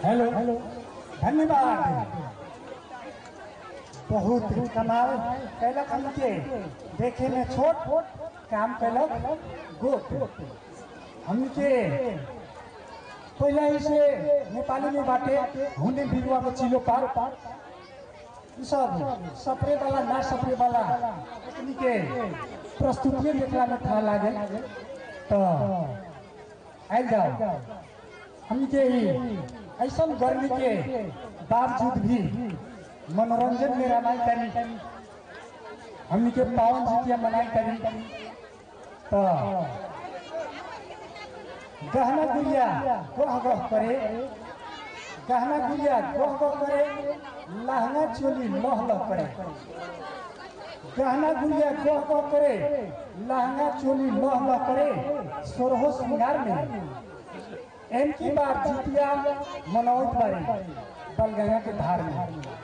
hello धन्यवाद बहुत कमाल कैलक हमके देखे में छोट काम कैलक गोट हमके पहले ही से नेपाली में बाटे हुने बिरुआ में चिलो पार ई सब सपरे वाला ना सपरे वाला एकनी के प्रस्तुति देखला में था लागे तो आइल जाओ हमके ही ऐसा गर्मी के बावजूद भी मनोरंजन में रमाई करी हमनी के पावन जितिया मनाई करी तो गहना गुड़िया गह गह करे गहना गुड़िया गह गह करे लहंगा चोली लह लह करे गहना गुड़िया गह गह करे लहंगा चोली लह लह करे सोरहो श्रृंगार में एम की बार जितिया मनौत बारी बलगंगा के धार में